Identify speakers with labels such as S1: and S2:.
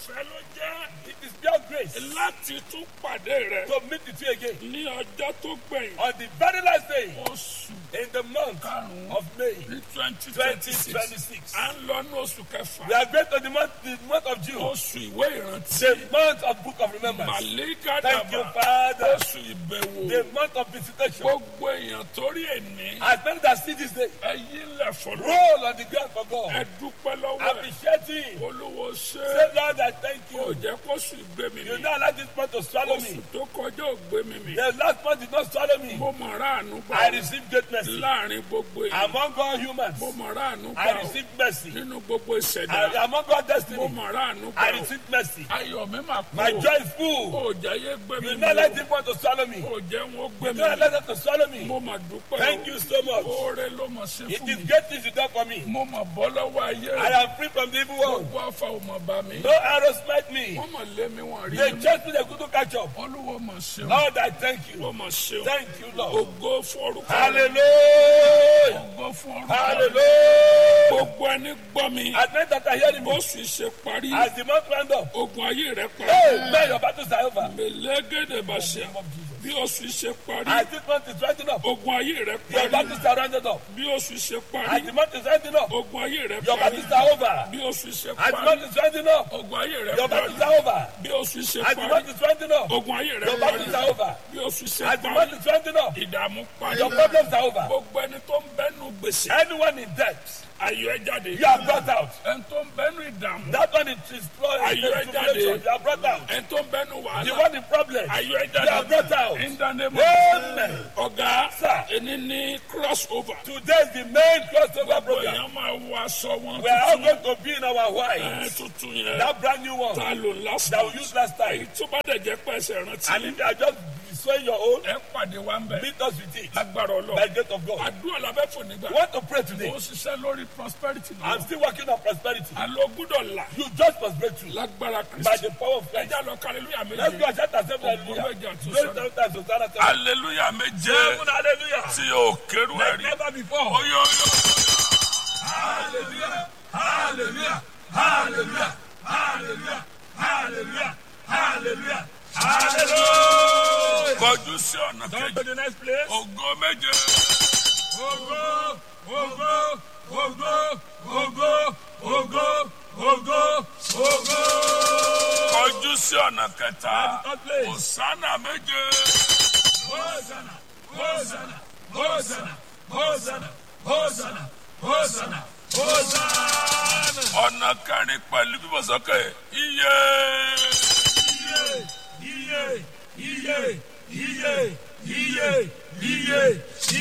S1: ọ̀fẹ́ ló jẹ́
S2: It is pure grace
S1: láti tún pàdé rẹ
S2: to meet with you again
S1: ní ọjọ́ tó gbẹ̀yìn
S2: on the very last day
S1: oṣù
S2: in the month of May
S1: ní twenty twenty six
S2: 2026.
S1: à ń lọ ní oṣù kẹfà
S2: We are going to the month, the month of June,
S1: oṣù ìwé ìrántí
S2: the month of Book of Remembrance.
S1: màlíkà
S2: Thank you,
S1: dàbà
S2: Father.
S1: oṣù ìbẹ̀wò
S2: The month of visitation.
S1: gbogbo èèyàn torí èní
S2: As many that see this day,
S1: ẹyí lẹ̀ fọlọ́
S2: roll on the ground for God.
S1: ẹ dúpẹ́ lọ́wọ́ ẹ̀
S2: Appreciate Him.
S1: olúwo ṣe
S2: Say, Lord, I thank
S1: kò
S2: you.
S1: jẹ́ kóṣù ìgbé mi
S2: You
S1: mi
S2: not allow this month to swallow
S1: oṣù
S2: me.
S1: tó kọjá ò gbé mi mi
S2: The last month did not swallow me.
S1: mo mọ̀ ráàánú gbà
S2: I
S1: ó.
S2: received great mercy.
S1: láàrin gbogbo èèyàn
S2: Among all humans,
S1: mo mọ̀ ráàánú
S2: I
S1: gbà ó.
S2: received mercy.
S1: nínú gbogbo ìṣẹ̀dá
S2: I- Among all
S1: mo
S2: destiny,
S1: mọ̀ ráàánú
S2: I
S1: gbà ó.
S2: received mercy.
S1: ayọ̀ mi máa kú
S2: My
S1: o.
S2: joy is full.
S1: Ó jẹ́ yé gbé mi
S2: You
S1: mi
S2: not let
S1: o.
S2: this month to swallow me.
S1: Ó jẹ́ wọn gbé
S2: You
S1: mi
S2: not
S1: mi.
S2: let them to swallow me.
S1: mo mà dúpẹ́ o.
S2: Thank you so much.
S1: oore ló mọ̀ sí
S2: It
S1: fún
S2: is
S1: mi.
S2: great things you done for me.
S1: mo mà bọ́ lọ́wọ́ ayé
S2: I
S1: rẹ̀.
S2: am free from the evil one.
S1: gbogbo afa ò mọ̀ bá mi.
S2: No arrow smite me.
S1: wọ́n mọ̀ lé mi wọ́n rí
S2: They
S1: mi.
S2: chased me, they couldn't catch up.
S1: olúwo mọ̀ ṣeun.
S2: Lord, I thank you.
S1: ó mọ̀ ṣeun.
S2: Thank you, Lord.
S1: ògo fún orúkọ rẹ̀.
S2: Hallelujah.
S1: ògo fún orúkọ rẹ̀.
S2: Hallelujah.
S1: gbogbo ẹni gbọ́ mi.
S2: As men that are hearing me,
S1: bóṣù ṣe parí.
S2: as the month round up,
S1: ogun ayé rẹ̀ parí.
S2: hey, man, your battles are over.
S1: mẹlẹ́gẹ̀dẹ̀ bá ṣe. bí oṣù ṣe parí.
S2: As this month is rounding up,
S1: ogun ayé rẹ̀
S2: your
S1: parí.
S2: battles are rounded up.
S1: bí oṣù ṣe
S2: As
S1: parí.
S2: the month is rounding up,
S1: ogun ayé rẹ̀
S2: your
S1: parí.
S2: battles are over.
S1: bí oṣù ṣe
S2: As the
S1: parí.
S2: month is rounding up,
S1: ogun ayé rẹ̀
S2: your
S1: parí.
S2: battles are over.
S1: bí oṣù ṣe
S2: As the
S1: parí.
S2: month is rounding up,
S1: ogun ayé rẹ̀
S2: your battles are
S1: parí.
S2: over.
S1: bí oṣù ṣe
S2: As the month
S1: parí.
S2: is rounding up,
S1: ìdààmú parí.
S2: your problems are over.
S1: gbogbo ẹni tó ń bẹ́nu gbèsè.
S2: Anyone in debt,
S1: ayọ̀ ẹ jáde.
S2: you are brought out.
S1: ẹni tó ń bẹ́nu ìdààmú.
S2: That one is is-
S1: Are you
S2: is tribulation.
S1: ready?
S2: You are brought out.
S1: ẹni tó ń bẹ́nu
S2: The
S1: wàhálà.
S2: one in problem,
S1: ayọ̀ ẹ
S2: you are
S1: jáde.
S2: brought out.
S1: in the name of
S2: Amen.
S1: ọ̀gá
S2: Sir.
S1: ẹni ní cross over.
S2: Today is the main crossover
S1: gbogbo
S2: program.
S1: èèyàn máa wọ aṣọ wọn
S2: We are all
S1: tuntun.
S2: going to be in our white.
S1: ẹ tuntun yẹn.
S2: That brand new one
S1: ta ló last
S2: that we
S1: night.
S2: used last
S1: èyí
S2: time.
S1: tó bá dẹ̀ jẹ́ pẹ̀sẹ̀
S2: And
S1: rántí.
S2: if you are just sowing your own,
S1: ẹ pàdé wa ń bẹ̀.
S2: meet us with it.
S1: agbára
S2: By
S1: ọlọ́run.
S2: the gate of God.
S1: àdúrà la bẹ́ fò
S2: We
S1: nígbà.
S2: want to pray
S1: ó
S2: today.
S1: ṣiṣẹ́ lórí prosperity
S2: I'm
S1: náà.
S2: still working on prosperity.
S1: àlọ́ gbúdọ̀ là.
S2: You just must break through
S1: lágbára
S2: by
S1: kristi.
S2: the power of Christ.
S1: ẹja lọ kàlélúyà
S2: Let's go
S1: méje.
S2: and shout ourselves hallelujah. Glory seven times, Hosanna seven.
S1: hallelujah méje.
S2: Seven hallelujah.
S1: tí o kérú
S2: Like
S1: ẹ̀rí.
S2: never before.
S1: oyo oyo.
S2: Hallelujah. Hallelujah. Hallelujah. Hallelujah. Hallelujah. Hallelujah. Hallelujah.
S1: kọjú sí ọ̀nà
S2: Come
S1: kejì.
S2: to the next place.
S1: ògo méje.
S2: Ogo, ogo, ogo, ogo, ogo, ogo, ogo.
S1: kọjú sí ọ̀nà kẹta.
S2: Third place.
S1: òsánà méje.
S2: Hosanna, Hosanna, Hosanna, Hosanna, Hosanna, Hosanna, Hosanna.
S1: ọ̀nà kẹrin pẹ̀lú bíbọ̀ sókè. iye.
S2: Iye, iye, iye, iye, iye, iye,